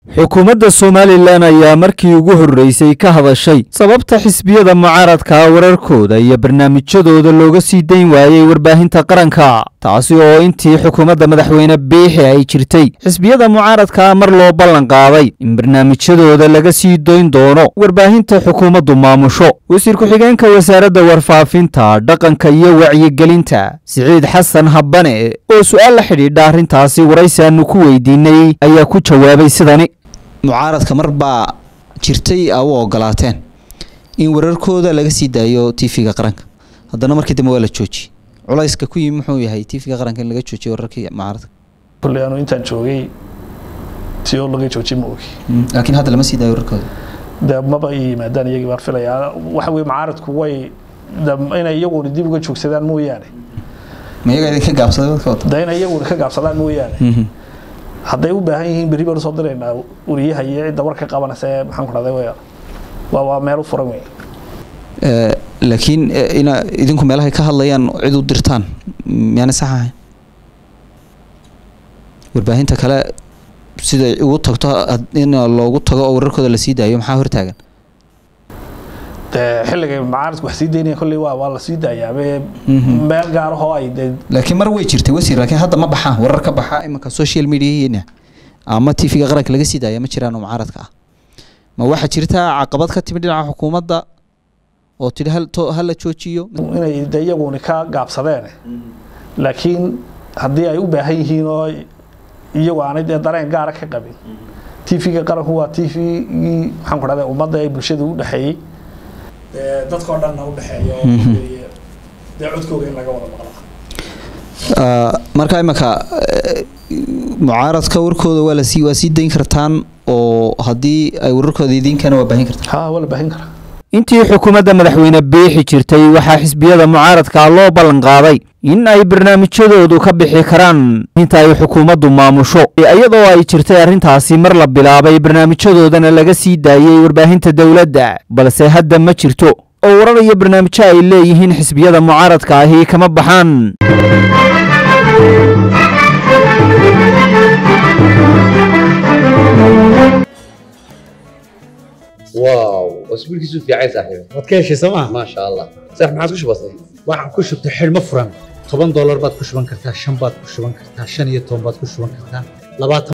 xukuumadda somalilan ayaa markii ugu horreysay ka hadashay sababta xisbiyada mucaaradka wararkooda iyo barnaamijyadooda looga sii dayn waayey warbaahinta qaranka taasi oo intii xukuumadda madaxweyne biixi ay jirtay xisbiyada mucaaradka mar loo ballan qaaday in barnaamijyadooda laga sii doyn doono warbaahinta xukuumaddu maamusho wasiir ku-xigeenka wasaaradda warfaafinta dhaqanka iyo wacyigelinta siciid xasan habane oo su-aal la xidhiidha arrintaasi waraysi aanu ku weydiinay ayaa ku jawaabay sidani mucaaradka mar baa jirtay a u ogolaateen in wararkooda laga sii daayo tv-ga qaranka haddana markii dambe waa la joojiyey culayska ku yimi muxuu yahay tv-ga qaranka in laga joojiyo wararkii mucaaradka kulley anu intaan joogay si oo laga joojiy ma ogi laakiin hadda lama sii daayo wararkooda de maba i yimaadaan iyagii baan filayaa waxa weye mucaaradku way inay iyaguna dib uga joogsadaan mooyaane ma iyaga idinka gaabsaday dadka wata de inay iyaguna ka gaabsadaan mooyaane hadday u baahan yihiin berri baan usoo diraynaa wariyaha iyo cidda warka qabanaysa ee maxaan ku dhahday way waa waa meel u furan wey laakiin ina idinku meelahay ka hadlayaan cid u dirtaan miyaana sax ahayn warbaahinta kale siday ugu tagto in loogu tago oo wararkooda lasii daayo maxaa hortaagan de xilligay mucaaradku wax sii daynaya kolley waa waa la sii daayaa meel gaarahoo ay de laakiin mar way jirtay wasiir laakiin hadda ma baxaan warar ka baxa imanka social mediahiina ama tv-ga qaranka laga sii daaya ma jiraan oo mucaaradka ah ma waxaa jirta caqabad ka timid dhinaca xukuumadda oo tidhi hal to hala joojiyo inay de iyaguni ka gaabsadeen laakiin haddii ay u baahan yihiin oo iyagu aanay dee dareen gaara ka qabin tv-ga qaranku waa t v-gii maxaan ku dhahday ummadda ee bulshada u dhexeeyey dadkao dhanna u dhexeeyo dee codkooga in laga wada maqla marka imanka mucaaradka warkooda waa lasii waa sii dayn kartaan oo haddii ay wararkooda idiinkana waa baahin kartaan ha waa la baahin karaa intii xukuumadda madaxweyne biixi jirtay waxaa xisbiyada mucaaradka loo ballan qaaday in ay barnaamijyadoodu ka bixi karaan inta ay xukuumaddu maamusho iyadoo ay jirtay arrintaasi mar la bilaabay barnaamijyadoodana laga sii daayey warbaahinta dowladda balse hadda ma jirto oo warar iyo barnaamijyo ay leeyihiin xisbiyada mucaaradka ahi kama baxaan واو اسبوع كيسو في عايز صاحبي waad ka heshay sooma ما شاء الله صح ما عادش بسيط waxaan ku shubtay xidhmo furan toban doolar baad ku shuban kartaa shan baad ku shuban kartaa shan iyo toban baad ku shuban kartaa labaatan